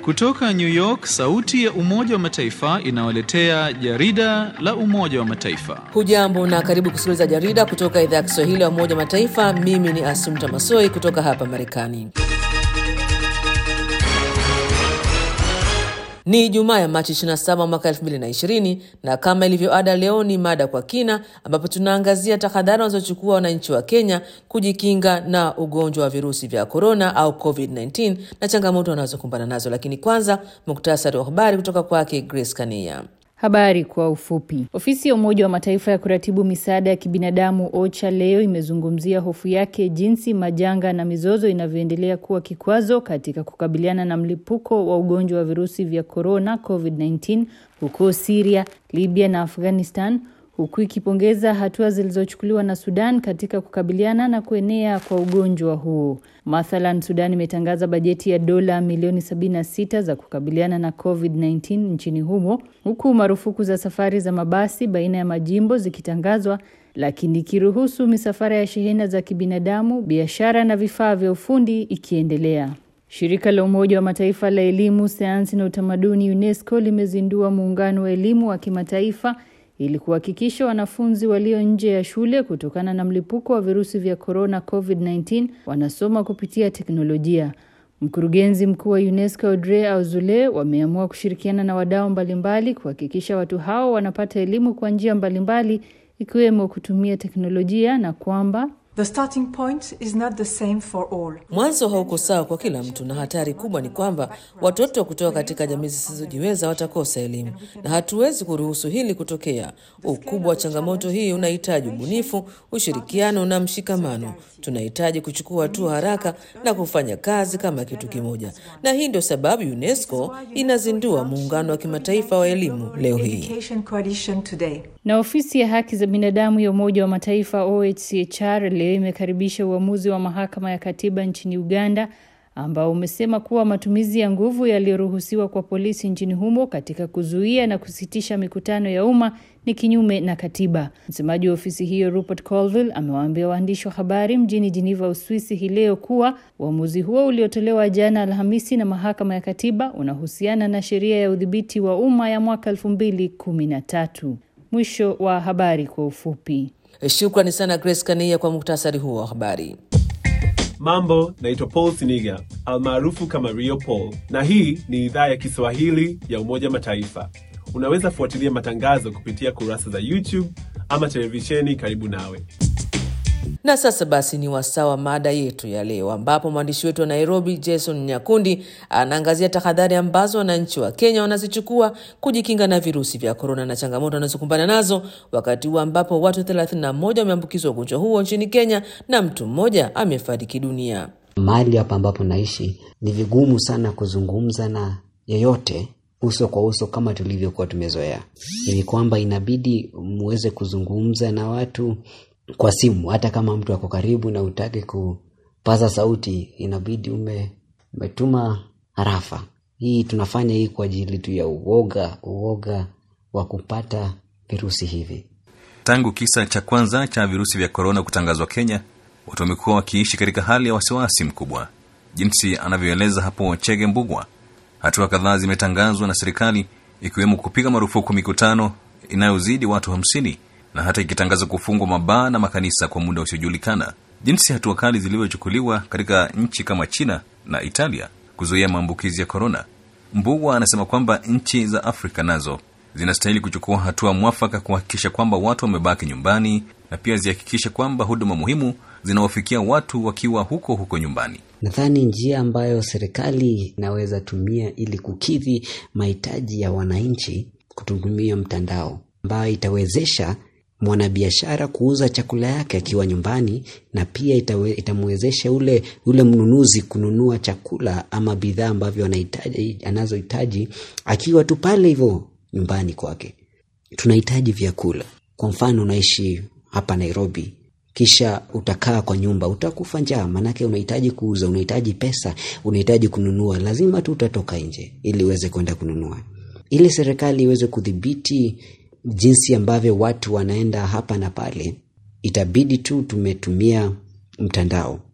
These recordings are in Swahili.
Kutoka New York, sauti ya Umoja wa Mataifa inawaletea jarida la Umoja wa Mataifa. Hujambo na karibu kusikiliza jarida kutoka idhaa ya Kiswahili ya Umoja wa Mataifa. Mimi ni Asumta Masoi kutoka hapa Marekani. Ni Ijumaa ya Machi 27 mwaka 2020 na kama ilivyo ada, leo ni mada kwa kina, ambapo tunaangazia tahadhari wanazochukua wananchi wa Kenya kujikinga na ugonjwa wa virusi vya korona au COVID-19 na changamoto wanazokumbana nazo. Lakini kwanza, muktasari wa habari kutoka kwake Grace Kania. Habari kwa ufupi. Ofisi ya Umoja wa Mataifa ya kuratibu misaada ya kibinadamu OCHA leo imezungumzia hofu yake jinsi majanga na mizozo inavyoendelea kuwa kikwazo katika kukabiliana na mlipuko wa ugonjwa wa virusi vya korona COVID-19 huko Syria, Libya na Afghanistan huku ikipongeza hatua zilizochukuliwa na Sudan katika kukabiliana na kuenea kwa ugonjwa huo. Mathalan, Sudan imetangaza bajeti ya dola milioni 76 za kukabiliana na COVID-19 nchini humo, huku marufuku za safari za mabasi baina ya majimbo zikitangazwa, lakini ikiruhusu misafara ya shehena za kibinadamu, biashara na vifaa vya ufundi ikiendelea. Shirika la Umoja wa Mataifa la Elimu, Sayansi na Utamaduni UNESCO limezindua muungano wa elimu wa kimataifa ili kuhakikisha wanafunzi walio nje ya shule kutokana na mlipuko wa virusi vya korona COVID-19 wanasoma kupitia teknolojia. Mkurugenzi mkuu wa UNESCO Audrey Azoulay wameamua kushirikiana na wadau mbalimbali kuhakikisha watu hao wanapata elimu kwa njia mbalimbali ikiwemo kutumia teknolojia na kwamba The starting point is not the same for all. Mwanzo hauko sawa kwa kila mtu, na hatari kubwa ni kwamba watoto kutoka katika jamii zisizojiweza watakosa elimu, na hatuwezi kuruhusu hili kutokea. Ukubwa wa changamoto hii unahitaji ubunifu, ushirikiano na mshikamano. Tunahitaji kuchukua hatua haraka na kufanya kazi kama kitu kimoja, na hii ndio sababu UNESCO inazindua muungano wa kimataifa wa elimu leo hii. Education Coalition today. Na ofisi ya haki za binadamu ya Umoja wa Mataifa OHCHR leo imekaribisha uamuzi wa mahakama ya katiba nchini Uganda ambao umesema kuwa matumizi ya nguvu yaliyoruhusiwa kwa polisi nchini humo katika kuzuia na kusitisha mikutano ya umma ni kinyume na katiba. Msemaji wa ofisi hiyo Rupert Colville amewaambia waandishi wa habari mjini Geneva, Uswisi hii leo kuwa uamuzi huo uliotolewa jana Alhamisi na mahakama ya katiba unahusiana na sheria ya udhibiti wa umma ya mwaka 2013. Mwisho wa habari kwa ufupi. Shukrani sana Grace Kania kwa muktasari huo wa habari. Mambo, naitwa Paul Siniga almaarufu kama Rio Paul, na hii ni idhaa ya Kiswahili ya Umoja Mataifa. Unaweza fuatilia matangazo kupitia kurasa za YouTube ama televisheni karibu nawe. Na sasa basi ni wasaa wa mada yetu ya leo, ambapo mwandishi wetu wa Nairobi Jason Nyakundi anaangazia tahadhari ambazo wananchi wa Kenya wanazichukua kujikinga na virusi vya korona na changamoto wanazokumbana nazo, wakati huu ambapo watu 31 wameambukizwa ugonjwa huo nchini Kenya na mtu mmoja amefariki dunia. Mahali hapa ambapo naishi ni vigumu sana kuzungumza na yeyote uso kwa uso kama tulivyokuwa tumezoea, hivi kwamba inabidi muweze kuzungumza na watu kwa simu. Hata kama mtu ako karibu na utake kupaza sauti, inabidi ume, umetuma harafa. Hii tunafanya hii kwa ajili tu ya uoga, uoga wa kupata virusi hivi. Tangu kisa cha kwanza cha virusi vya korona kutangazwa Kenya, watu wamekuwa wakiishi katika hali ya wasiwasi mkubwa, jinsi anavyoeleza hapo Chege Mbugwa. Hatua kadhaa zimetangazwa na serikali, ikiwemo kupiga marufuku mikutano inayozidi watu hamsini na hata ikitangaza kufungwa mabaa na makanisa kwa muda usiojulikana. Jinsi hatua kali zilivyochukuliwa katika nchi kama China na Italia kuzuia maambukizi ya korona. Mbugwa anasema kwamba nchi za Afrika nazo zinastahili kuchukua hatua mwafaka kuhakikisha kwamba watu wamebaki nyumbani na pia zihakikishe kwamba huduma muhimu zinawafikia watu wakiwa huko huko nyumbani. Nadhani njia ambayo serikali inaweza tumia ili kukidhi mahitaji ya wananchi kutumia mtandao ambayo itawezesha mwanabiashara kuuza chakula yake akiwa nyumbani na pia itawe, itamwezesha ule ule mnunuzi kununua chakula ama bidhaa ambavyo anahitaji anazohitaji akiwa tu pale hivyo nyumbani kwake. Tunahitaji vyakula. Kwa mfano, unaishi hapa Nairobi, kisha utakaa kwa nyumba, utakufa njaa, manake unahitaji kuuza, unahitaji pesa, unahitaji kununua, lazima tu utatoka nje ili uweze kwenda kununua, ili serikali iweze kudhibiti jinsi ambavyo watu wanaenda hapa na pale, itabidi tu tumetumia mtandao.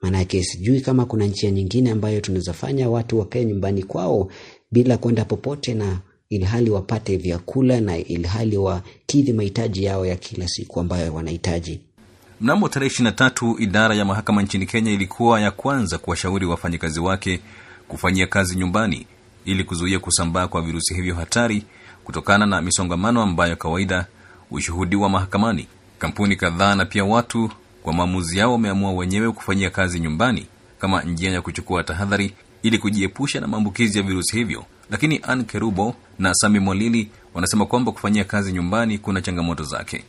Maanake sijui kama kuna njia nyingine ambayo tunaweza fanya watu wakae nyumbani kwao bila kwenda popote, na ilhali wapate vyakula na ilhali wakidhi mahitaji yao ya kila siku ambayo wanahitaji. Mnamo tarehe 23 idara ya mahakama nchini Kenya ilikuwa ya kwanza kuwashauri wafanyakazi wake kufanyia kazi nyumbani ili kuzuia kusambaa kwa virusi hivyo hatari kutokana na misongamano ambayo kawaida hushuhudiwa mahakamani. Kampuni kadhaa na pia watu kwa maamuzi yao wameamua wenyewe kufanyia kazi nyumbani kama njia ya kuchukua tahadhari ili kujiepusha na maambukizi ya virusi hivyo. Lakini Ann Kerubo na Sami Mwalili wanasema kwamba kufanyia kazi nyumbani kuna changamoto zake.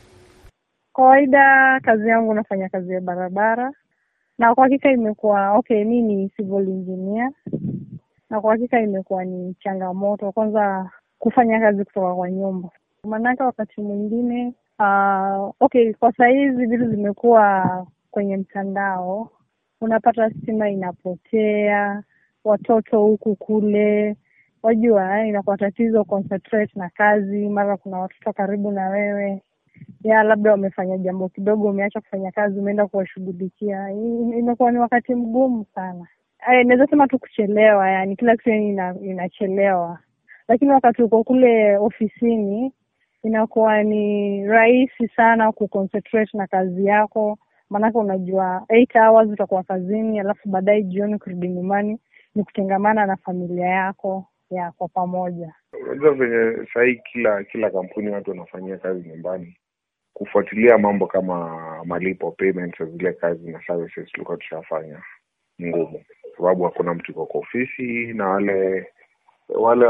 Kawaida kazi yangu nafanya kazi ya barabara, na kwa hakika imekuwa okay. Mi ni civil engineer, na kwa hakika imekuwa ni changamoto, kwanza kufanya kazi kutoka kwa nyumba, maanake wakati mwingine uh, okay, kwa sahizi vitu zimekuwa kwenye mtandao, unapata stima inapotea, watoto huku kule, wajua inakuwa tatizo concentrate na kazi, mara kuna watoto karibu na wewe ya labda wamefanya jambo kidogo, umeacha kufanya kazi, umeenda kuwashughulikia. Imekuwa ni wakati mgumu sana. Naweza sema tu kuchelewa, yani kila kitu yani ina, inachelewa, lakini wakati uko kule ofisini inakuwa ni rahisi sana kuconcentrate na kazi yako, maanake unajua eight hours utakuwa kazini, alafu baadaye jioni kurudi nyumbani ni kutengamana na familia yako ya kwa pamoja. Unajua venye sahii kila kila kampuni watu wanafanyia kazi nyumbani, kufuatilia mambo kama malipo payments za zile kazi na services tulikuwa tushafanya ngumu, sababu hakuna mtu iko kwa ofisi na wale wale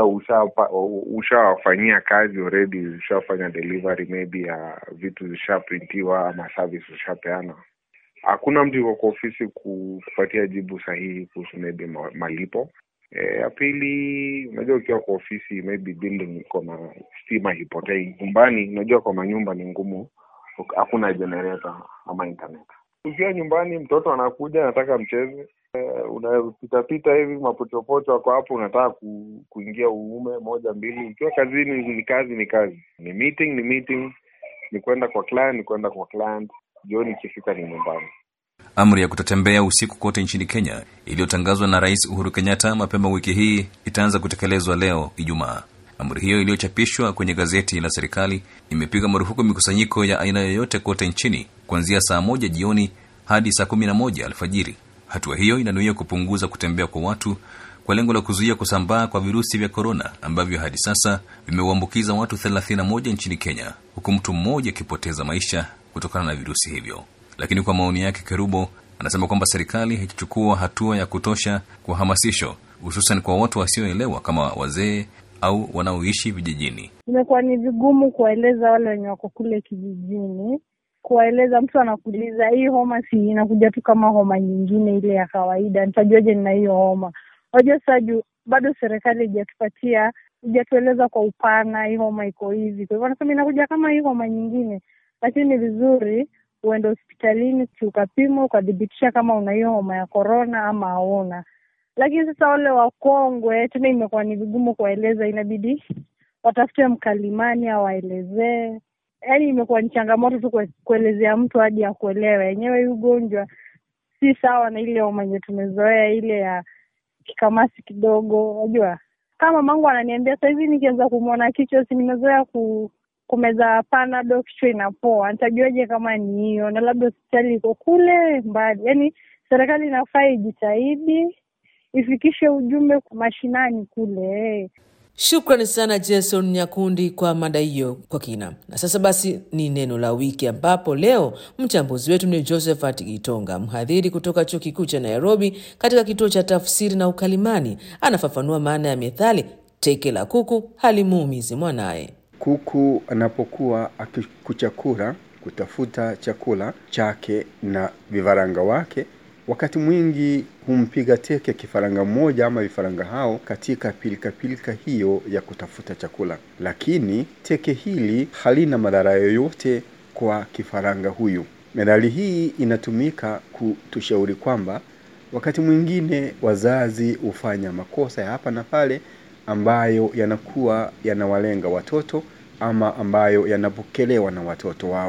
ushawafanyia kazi already, ushafanya delivery maybe ya vitu zishaprintiwa ama service ushapeana, hakuna mtu iko kwa ofisi kupatia jibu sahihi kuhusu maybe malipo ya e, pili, unajua ukiwa kwa ofisi maybe building iko na stima hipotei. Nyumbani unajua kwa manyumba ni ngumu, hakuna generator ama internet. Ukiwa nyumbani, mtoto anakuja anataka mcheze, e, unapitapita hivi mapochopocho ako hapo, unataka ku, kuingia uume moja mbili. Ukiwa kazini ni kazi, ni kazi, ni meeting, ni meeting, ni kwenda kwa client, ni kwenda kwa client. Jioni ikifika ni nyumbani. Amri ya kutotembea usiku kote nchini Kenya iliyotangazwa na Rais Uhuru Kenyatta mapema wiki hii itaanza kutekelezwa leo Ijumaa. Amri hiyo iliyochapishwa kwenye gazeti la serikali imepiga marufuku mikusanyiko ya aina yoyote kote nchini kuanzia saa moja jioni hadi saa kumi na moja alfajiri. Hatua hiyo inanuia kupunguza kutembea kwa watu kwa lengo la kuzuia kusambaa kwa virusi vya korona ambavyo hadi sasa vimeuambukiza watu 31 nchini Kenya, huku mtu mmoja akipoteza maisha kutokana na virusi hivyo. Lakini kwa maoni yake, Kerubo anasema kwamba serikali haichukua hatua ya kutosha kwa hamasisho, hususan kwa watu wasioelewa kama wazee au wanaoishi vijijini. Imekuwa ni vigumu kuwaeleza wale wenye wako kule kijijini, kuwaeleza. Mtu anakuuliza hii homa si inakuja tu kama homa nyingine ile ya kawaida, nitajuaje nina hiyo homa? Wajua sasa juu bado serikali haijatupatia haijatueleza kwa upana, hii homa iko hivi. Kwa hivyo wanasema inakuja kama hii homa nyingine, lakini ni vizuri uende hospitalini ukapimwa ukathibitisha kama una hiyo homa ya korona ama hauna. Lakini sasa wale wakongwe tena imekuwa ni vigumu kuwaeleza, inabidi watafute mkalimani awaelezee. Yaani imekuwa ni changamoto tu kuelezea mtu hadi akuelewe. Yenyewe hii ugonjwa si sawa na ile homa yenye tumezoea, ile ya kikamasi kidogo. Unajua, kama mangu ananiambia sahizi nikianza kumwona kichwa, si nimezoea ku kumeza panado kichwa inapoa, nitajuaje kama ni hiyo? Na labda hospitali iko kule mbali. Yaani serikali inafaa ijitahidi ifikishe ujumbe mashinani kule. Shukrani sana Jason Nyakundi kwa mada hiyo kwa kina. Na sasa basi ni neno la wiki, ambapo leo mchambuzi wetu ni Josephat Gitonga, mhadhiri kutoka chuo kikuu cha Nairobi katika kituo cha tafsiri na ukalimani. Anafafanua maana ya methali teke la kuku halimuumizi mwanaye. Kuku anapokuwa akikuchakura kutafuta chakula chake na vifaranga wake, wakati mwingi humpiga teke kifaranga mmoja ama vifaranga hao katika pilikapilika -pilika hiyo ya kutafuta chakula, lakini teke hili halina madhara yoyote kwa kifaranga huyu. Methali hii inatumika kutushauri kwamba wakati mwingine wazazi hufanya makosa ya hapa na pale ambayo yanakuwa yanawalenga watoto ama ambayo yanapokelewa na watoto wao.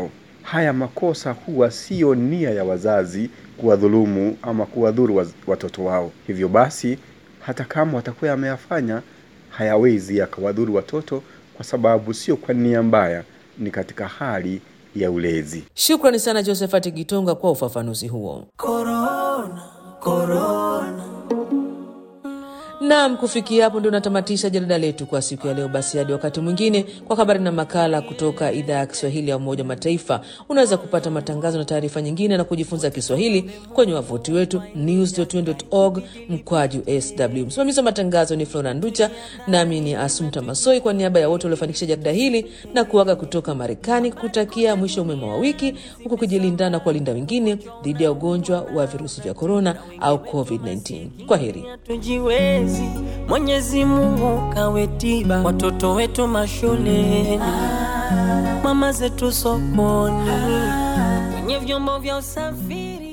haya makosa huwa siyo nia ya wazazi kuwadhulumu ama kuwadhuru waz- watoto wao. Hivyo basi, hata kama watakuwa yameyafanya, hayawezi yakawadhuru watoto kwa sababu sio kwa nia mbaya, ni katika hali ya ulezi. Shukrani sana Josephat Gitonga kwa ufafanuzi huo. Corona, corona. Naam, kufikia hapo ndio natamatisha jarida letu kwa siku ya leo. Basi hadi wakati mwingine, kwa habari na makala kutoka idhaa ya Kiswahili ya Umoja wa Mataifa. Unaweza kupata matangazo na taarifa nyingine na kujifunza Kiswahili kwenye wavuti wetu news.un.org mkwaju sw. Msimamizi wa matangazo ni Flora Nducha, nami ni Asumta Masoi, kwa niaba ya wote waliofanikisha jarida hili na kuaga kutoka Marekani, kutakia mwisho mwema wa wiki, huku kujilinda na kuwalinda wengine dhidi ya ugonjwa wa virusi vya korona au COVID-19. Kwa heri. tujiwezi mwenyezi mungu kawe tiba watoto wetu mashuleni mama zetu sokoni kwenye vyombo vya usafiri